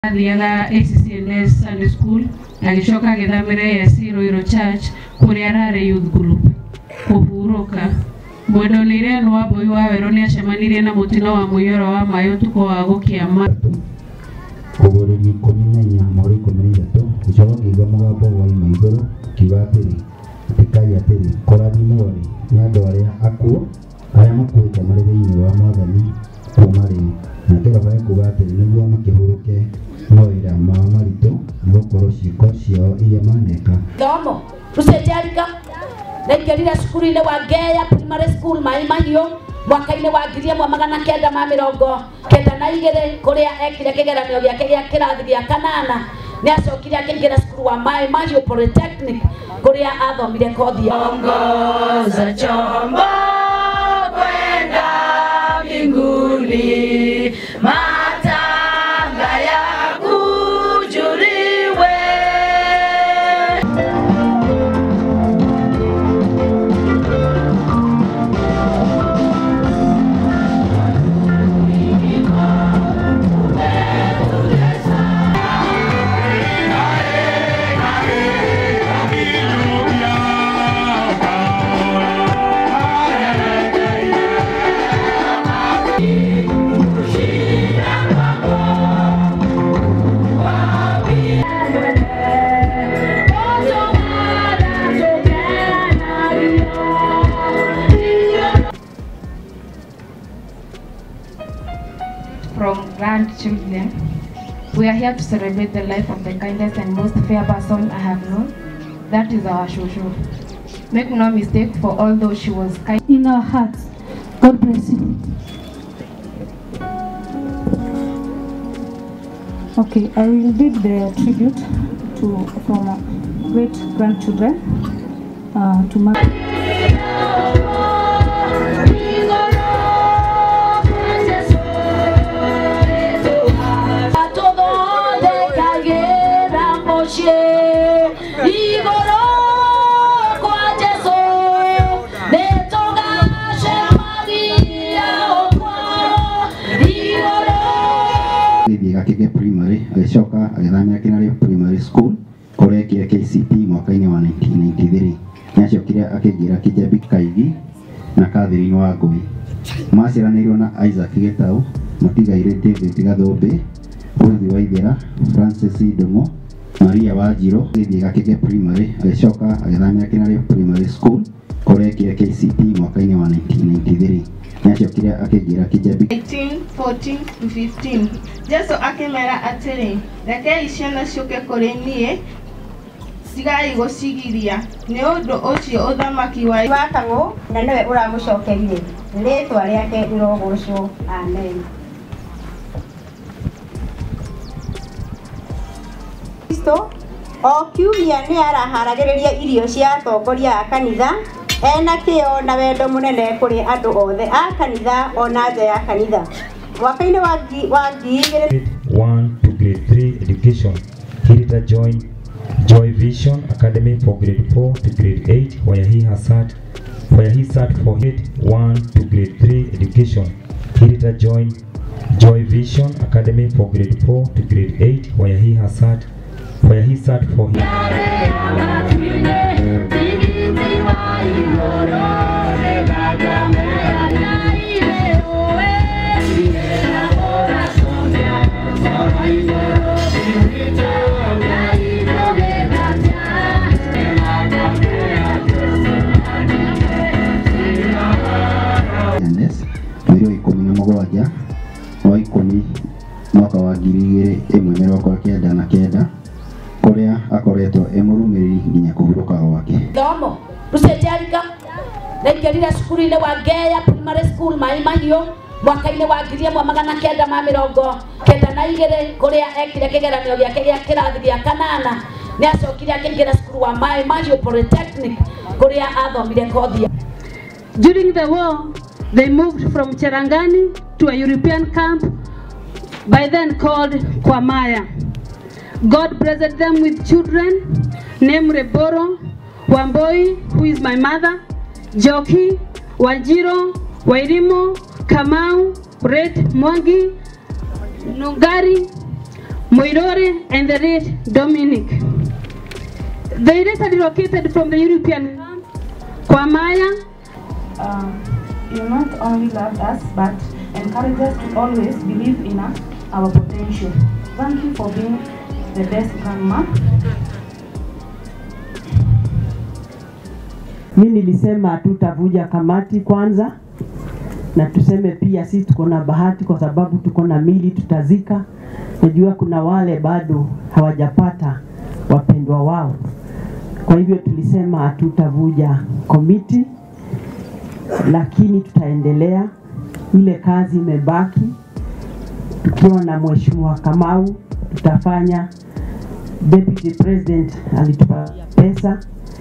athiaga ACCNS Sunday School agĩcoka agĩthamĩra AIC Ruiru Church kũrĩa ararĩ youth group kũhurũka mwendwa-inĩ nĩ wa Mbũi wa Werũ nĩ acemanirie na mũtino wa mũiyũro wa maĩ ũtukũ wa gũkĩama kũgũrĩria ikũmi na inya mweri ikũmi na ithatũ gĩcoka ngĩigua mũgambo waima igũrũ kiuga atĩrĩ ĩkai atĩrĩ kũrathimwo-rĩ nĩ andũ arĩa akuũ arĩa makuĩte marĩ thĩinĩ wa mwathani kuuma rĩu na kĩroho ekuga atĩrĩ nĩguo makĩhurũke mawĩra mao maritũ nĩ gũkorwo ciĩko ciao iria maneka thomo rucenjariga ndaingĩrire cukuru-inĩ wa Ngeya Primary School Mai Mahiũ mwaka-inĩ wa ngiri ĩmwe magana kenda ma mĩrongo kenda na igĩrĩ kũrĩa ekire kĩgeranio gĩake gĩa kĩrathi gĩa kanana nĩ acokire akĩingĩra cukuru wa Mai Mahiũ Polytechnic kũrĩa athomire kothi ya ongoza chombo kwenda mbinguni, matanga ya kujuliwe. from grandchildren. We are here to celebrate the life of the kindest and most fair person I have known. That is our Shosho. Make no mistake, for although she was kind. in our hearts. God bless you. Okay, I will read the tribute to from uh, great grandchildren uh, to my. tũthondekagĩra mũciĩ igũrũ kwa Jesũ nĩ tũgacemagia ũkwao igũrũ gĩthiĩ gakĩge primary agĩcoka agĩthamĩra Kinare primary school kũrĩa ekire KCP mwaka-inĩ wa 1993 nĩ acokire akĩingĩra Kĩjambi Kaigi na Catherine Wangũi maciaranĩirwo na Isaac Gĩtaũ mũtigairĩ David Gathũmbĩ Ruthi Waithera Francis Ndung'u Maria Wanjirũ gĩthiĩ gakĩge primary agĩcoka agĩthamĩra Kinare primary school kũrĩa ekire KCP mwaka-inĩ wa 1993 nĩ acokire akĩingĩra Kĩjambi 18, 14, 15 jesu akĩmera atĩrĩ rekei ciana ciũke kũrĩ niĩ tigai gũcigiria nĩ ũndũ ũcio ũthamaki wa wa kang'ũ na nĩwe ũramũcokerie rĩtwa rĩake rĩrogocwo amen kristo o kiumia nĩ araharagĩrĩria irio cia atongoria a kanitha ena kĩo na wendo mũnene kũrĩ andũ othe a kanitha ona nja ya kanitha mwaka-inĩ wa ngi- wa ngiri igĩrĩ grade 1 to grade 3 education. He later joined Joy Vision Academy for grade 4 to grade 8, where he has sat, where he sat for grade 1 to grade 3 education. He later joined Joy Vision Academy for grade 4 to grade 8, where he has sat, where he sat for his NS mweri wa ikũmi na mũgwanja wa ikũmi mwaka wa ngiri igĩrĩ ĩmwe mĩrongo kenda na kenda kũrĩa akoretwo e mũrũmĩrĩri nginya kũhurũka gwake thomo rucenjariga ndaingĩrire cukuru-inĩ wa Ngeya Primary School Mai Mahiũ mwaka-inĩ wa ngiri ĩmwe magana kenda ma mĩrongo kenda na igĩrĩ kũrĩa ekire kĩgeranio gĩake gĩa kĩrathi gĩa kanana nĩ acokire akĩingĩra cukuru wa Mai Mahiũ Polytechnic kũrĩa athomire kothi ya During the war, they moved from Cherangani to a European camp, by then called Kwamaya. God blessed them with children named Reboro, Wamboi, who is my mother, Joki, Wajiro, Wairimo, Kamau, Red Mwangi, Nungari, Moirore, and the late Dominic. They later relocated from the European camp, Kwamaya, um, you not only love us but encourage us to always believe in our, our potential. Thank you for being the best grandma. Mi nilisema hatutavuja kamati kwanza, na tuseme pia sisi tuko na bahati kwa sababu tuko na mili tutazika. Najua kuna wale bado hawajapata wapendwa wao, kwa hivyo tulisema hatutavuja komiti, lakini tutaendelea. Ile kazi imebaki, tukiwa na mheshimiwa Kamau tutafanya. Deputy President alitupa pesa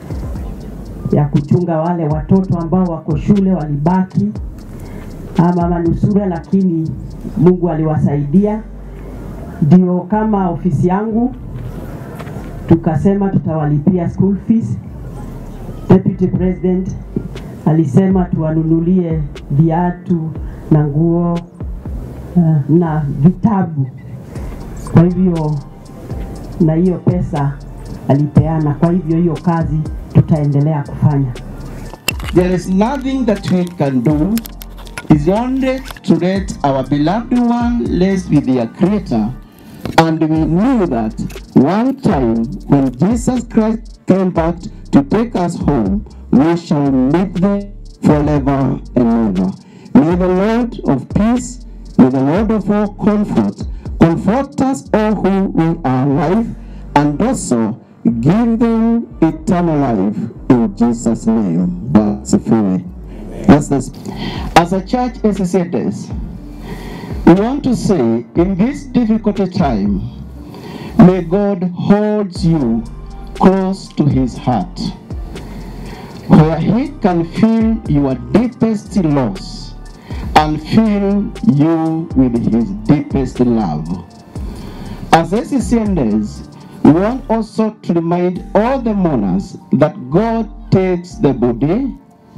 ya kuchunga wale watoto ambao wako shule walibaki ama manusura, lakini Mungu aliwasaidia. Ndio kama ofisi yangu tukasema tutawalipia school fees. Deputy President alisema tuwanunulie viatu na nguo uh, na vitabu. Kwa hivyo na hiyo pesa alipeana, kwa hivyo hiyo kazi tutaendelea kufanya. There is nothing that we can do is only to let our beloved one rest with their creator. And we knew that one time when Jesus Christ came back to take us home, we shall meet them forever and ever. May the Lord of peace, may the Lord of all comfort, comfort us all who we are alive, and also give them eternal life in Jesus' name. Basifiwe. That's this. As a church, as I said this, we want to say in this difficult time, may God hold you close to his heart, where he can feel your deepest loss and fill you with his deepest love. As SCCNs, we want also to remind all the mourners that God takes the body,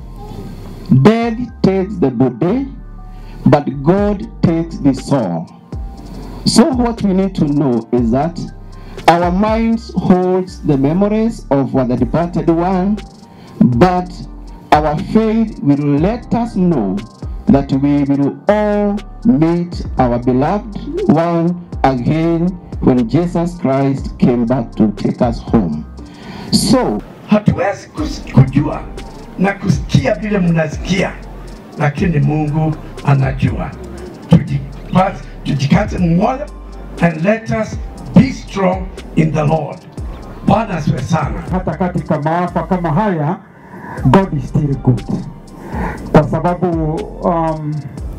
death takes the body, but God takes the soul. So what we need to know is that our minds holds the memories of the departed one, but our faith will let us know that we will all meet our beloved one again when Jesus Christ came back to take us home. So, hatuwezi kus- kujua na kusikia vile mnasikia, lakini Mungu anajua. Tujipa- Tujikaze moyo and let us be strong in the Lord. Bwana asifiwe sana. hata katika maafa kama haya God is still good, kwa sababu um,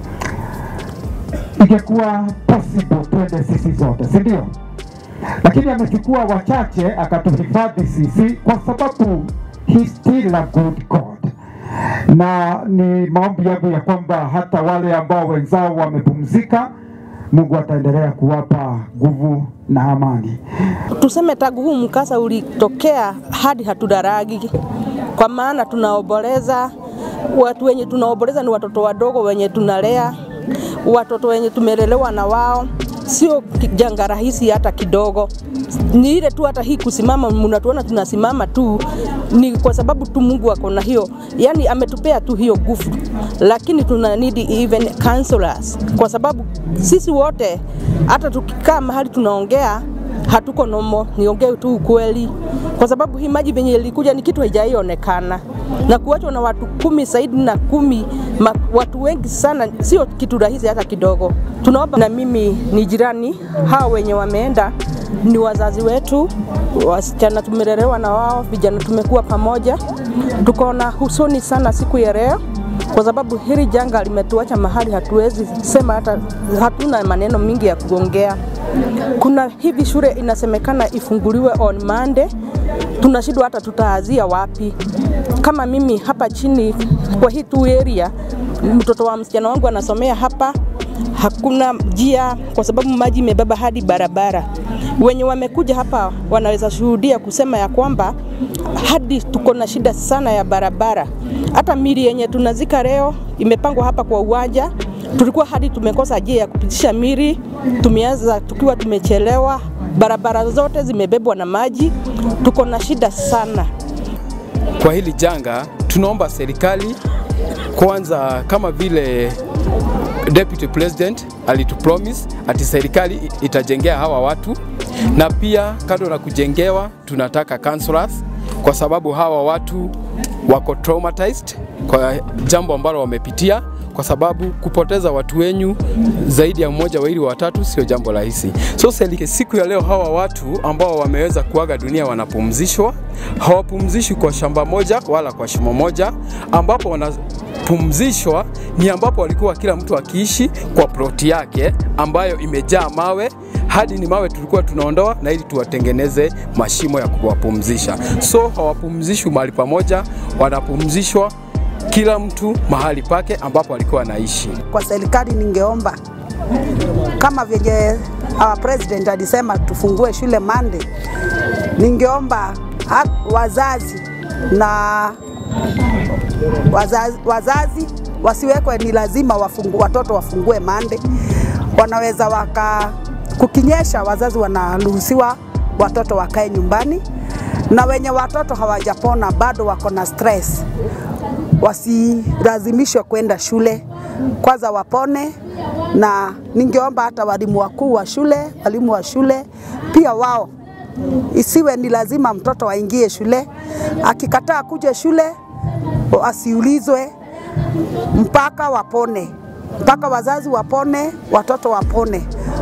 ingekuwa possible twende sisi zote, si ndio? Lakini amechukua wachache akatuhifadhi sisi, kwa sababu he still a good God, na ni maombi yangu ya kwamba hata wale ambao wenzao wamepumzika, Mungu ataendelea kuwapa nguvu na amani. Tuseme tangu huu mkasa ulitokea hadi hatudaragi, kwa maana tunaomboleza. Watu wenye tunaomboleza ni watoto wadogo wenye tunalea, watoto wenye tumelelewa na wao, sio janga rahisi hata kidogo. Ni ile tu hata hii kusimama, mnatuona tunasimama tu, ni kwa sababu tu Mungu ako na hiyo, yani ametupea tu hiyo nguvu, lakini tuna need even counselors, kwa sababu sisi wote hata tukikaa mahali tunaongea hatuko nomo, niongee tu ukweli, kwa sababu hii maji venye ilikuja ni kitu haijaionekana na kuachwa na watu kumi zaidi na kumi ma, watu wengi sana, sio kitu rahisi hata kidogo. Tunaomba na mimi ni jirani, hao wenye wameenda ni wazazi wetu, wasichana tumelelewa na wao, vijana tumekuwa pamoja, tuko na husuni sana siku ya leo kwa sababu hili janga limetuacha mahali hatuwezi sema hata, hatuna maneno mingi ya kuongea. Kuna hivi shule inasemekana ifunguliwe on Monday, tunashindwa hata tutaanzia wapi. Kama mimi hapa chini kwa hii tu area, mtoto wa msichana wangu anasomea hapa, hakuna njia kwa sababu maji imebeba hadi barabara. Wenye wamekuja hapa wanaweza shuhudia kusema ya kwamba hadi tuko na shida sana ya barabara. Hata mili yenye tunazika leo imepangwa hapa kwa uwanja, tulikuwa hadi tumekosa njia ya kupitisha miri, tumeanza tukiwa tumechelewa, barabara zote zimebebwa na maji, tuko na shida sana. Kwa hili janga, tunaomba serikali kwanza, kama vile Deputy President alitupromise ati serikali itajengea hawa watu, na pia kando na kujengewa, tunataka counselors kwa sababu hawa watu wako traumatized kwa jambo ambalo wamepitia, kwa sababu kupoteza watu wenyu zaidi ya mmoja, wawili, watatu sio jambo rahisi. So serikali, siku ya leo hawa watu ambao wameweza kuaga dunia wanapumzishwa, hawapumzishwi kwa shamba moja wala kwa shimo moja, ambapo wanapumzishwa ni ambapo walikuwa kila mtu akiishi kwa ploti yake ambayo imejaa mawe hadi ni mawe tulikuwa tunaondoa na ili tuwatengeneze mashimo ya kuwapumzisha. So hawapumzishwi mahali pamoja, wanapumzishwa kila mtu mahali pake ambapo alikuwa anaishi. Kwa serikali ningeomba kama vyenye our president alisema tufungue shule Monday, ningeomba ha- wazazi na wazazi, wazazi wasiwekwe ni lazima wafungu, watoto wafungue Monday. Wanaweza waka kukinyesha, wazazi wanaruhusiwa watoto wakae nyumbani, na wenye watoto hawajapona bado wako na stress, wasilazimishwe kwenda shule, kwanza wapone. Na ningeomba hata walimu wakuu wa shule, walimu wa shule pia wao isiwe ni lazima mtoto aingie shule. Akikataa kuja shule asiulizwe mpaka wapone, mpaka wazazi wapone, watoto wapone.